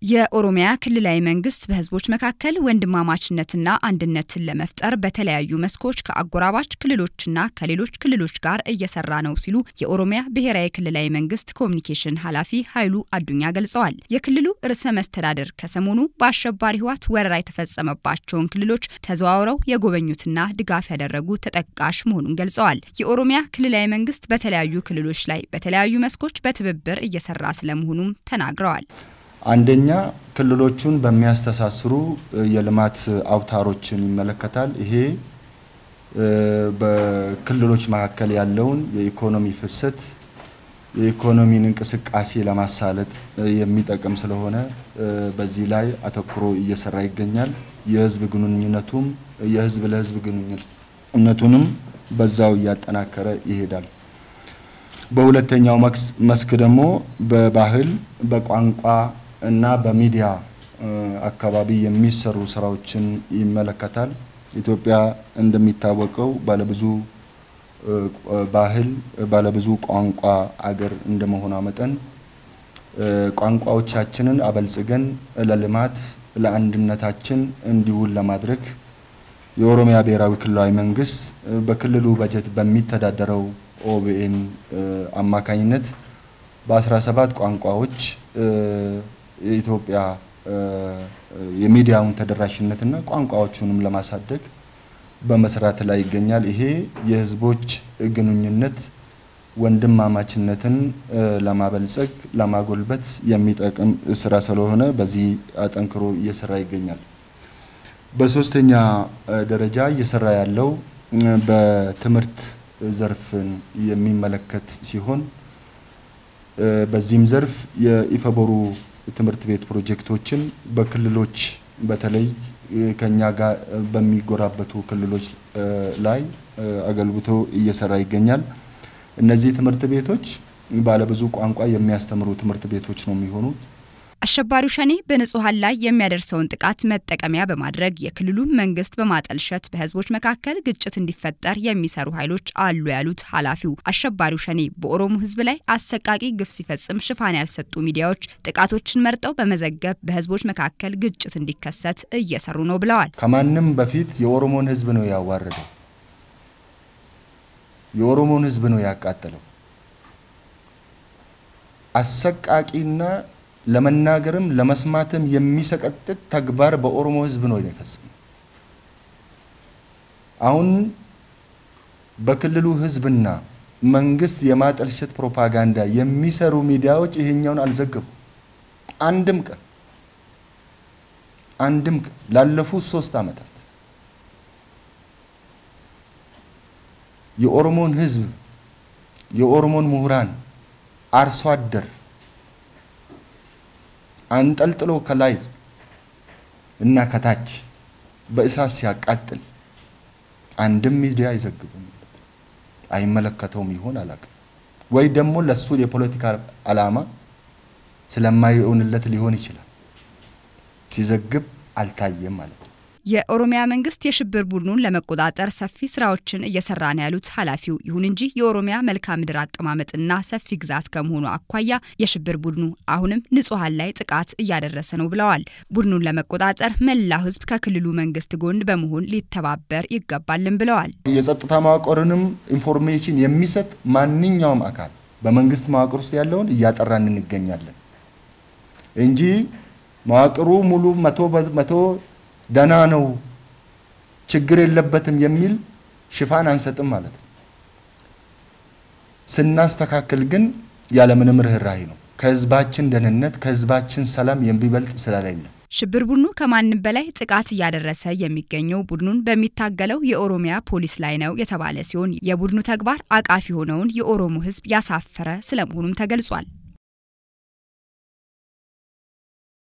የኦሮሚያ ክልላዊ መንግስት በህዝቦች መካከል ወንድማማችነትና አንድነትን ለመፍጠር በተለያዩ መስኮች ከአጎራባች ክልሎችና ከሌሎች ክልሎች ጋር እየሰራ ነው ሲሉ የኦሮሚያ ብሔራዊ ክልላዊ መንግስት ኮሚኒኬሽን ኃላፊ ኃይሉ አዱኛ ገልጸዋል። የክልሉ ርዕሰ መስተዳድር ከሰሞኑ በአሸባሪ ህወሓት ወረራ የተፈጸመባቸውን ክልሎች ተዘዋውረው የጎበኙትና ድጋፍ ያደረጉ ተጠቃሽ መሆኑን ገልጸዋል። የኦሮሚያ ክልላዊ መንግስት በተለያዩ ክልሎች ላይ በተለያዩ መስኮች በትብብር እየሰራ ስለመሆኑም ተናግረዋል። አንደኛ ክልሎቹን በሚያስተሳስሩ የልማት አውታሮችን ይመለከታል። ይሄ በክልሎች መካከል ያለውን የኢኮኖሚ ፍሰት የኢኮኖሚን እንቅስቃሴ ለማሳለጥ የሚጠቅም ስለሆነ በዚህ ላይ አተኩሮ እየሰራ ይገኛል። የህዝብ ግንኙነቱም የህዝብ ለህዝብ ግንኙነቱንም በዛው እያጠናከረ ይሄዳል። በሁለተኛው መስክ ደግሞ በባህል በቋንቋ እና በሚዲያ አካባቢ የሚሰሩ ስራዎችን ይመለከታል። ኢትዮጵያ እንደሚታወቀው ባለብዙ ባህል ባለብዙ ቋንቋ አገር እንደመሆኗ መጠን ቋንቋዎቻችንን አበልጽገን ለልማት ለአንድነታችን እንዲውል ለማድረግ የኦሮሚያ ብሔራዊ ክልላዊ መንግስት በክልሉ በጀት በሚተዳደረው ኦቢኤን አማካኝነት በ17 ቋንቋዎች የኢትዮጵያ የሚዲያውን ተደራሽነትና ቋንቋዎቹንም ለማሳደግ በመስራት ላይ ይገኛል። ይሄ የህዝቦች ግንኙነት ወንድማማችነትን ለማበልጸግ ለማጎልበት የሚጠቅም ስራ ስለሆነ በዚህ አጠንክሮ እየሰራ ይገኛል። በሶስተኛ ደረጃ እየሰራ ያለው በትምህርት ዘርፍን የሚመለከት ሲሆን በዚህም ዘርፍ የኢፈቦሩ ትምህርት ቤት ፕሮጀክቶችን በክልሎች በተለይ ከኛ ጋር በሚጎራበቱ ክልሎች ላይ አገልግቶ እየሰራ ይገኛል። እነዚህ ትምህርት ቤቶች ባለብዙ ቋንቋ የሚያስተምሩ ትምህርት ቤቶች ነው የሚሆኑት። አሸባሪው ሸኔ በንጹሐን ላይ የሚያደርሰውን ጥቃት መጠቀሚያ በማድረግ የክልሉ መንግስት በማጠልሸት በህዝቦች መካከል ግጭት እንዲፈጠር የሚሰሩ ኃይሎች አሉ ያሉት ኃላፊው አሸባሪው ሸኔ በኦሮሞ ህዝብ ላይ አሰቃቂ ግፍ ሲፈጽም ሽፋን ያልሰጡ ሚዲያዎች ጥቃቶችን መርጠው በመዘገብ በህዝቦች መካከል ግጭት እንዲከሰት እየሰሩ ነው ብለዋል። ከማንም በፊት የኦሮሞን ህዝብ ነው ያዋረደው፣ የኦሮሞን ህዝብ ነው ያቃጠለው። አሰቃቂና ለመናገርም ለመስማትም የሚሰቀጥጥ ተግባር በኦሮሞ ህዝብ ነው የፈጸመው። አሁን በክልሉ ህዝብና መንግስት የማጠልሸት ፕሮፓጋንዳ የሚሰሩ ሚዲያዎች ይሄኛውን አልዘገቡ። አንድም ቀን አንድም ቀን ላለፉት ሶስት ዓመታት የኦሮሞን ህዝብ የኦሮሞን ምሁራን አርሶ አደር አንጠልጥሎ ከላይ እና ከታች በእሳት ሲያቃጥል አንድም ሚዲያ አይዘግብም። አይመለከተውም ይሆን አላውቅም። ወይ ደግሞ ለሱ የፖለቲካ ዓላማ ስለማይሆንለት ሊሆን ይችላል። ሲዘግብ አልታየም ማለት ነው። የኦሮሚያ መንግስት የሽብር ቡድኑን ለመቆጣጠር ሰፊ ስራዎችን እየሰራ ነው ያሉት ኃላፊው፣ ይሁን እንጂ የኦሮሚያ መልክዓ ምድር አቀማመጥና ሰፊ ግዛት ከመሆኑ አኳያ የሽብር ቡድኑ አሁንም ንጹሐን ላይ ጥቃት እያደረሰ ነው ብለዋል። ቡድኑን ለመቆጣጠር መላው ህዝብ ከክልሉ መንግስት ጎን በመሆን ሊተባበር ይገባልን ብለዋል። የጸጥታ መዋቅርንም ኢንፎርሜሽን የሚሰጥ ማንኛውም አካል በመንግስት መዋቅር ውስጥ ያለውን እያጠራን እንገኛለን እንጂ መዋቅሩ ሙሉ መቶ በመቶ ደህና ነው ችግር የለበትም የሚል ሽፋን አንሰጥም ማለት ነው። ስናስተካክል ግን ያለምንም ርኅራኄ ነው። ከህዝባችን ደህንነት ከህዝባችን ሰላም የሚበልጥ ስለሌለ ሽብር ቡድኑ ከማንም በላይ ጥቃት እያደረሰ የሚገኘው ቡድኑን በሚታገለው የኦሮሚያ ፖሊስ ላይ ነው የተባለ ሲሆን የቡድኑ ተግባር አቃፊ የሆነውን የኦሮሞ ህዝብ ያሳፈረ ስለመሆኑም ተገልጿል።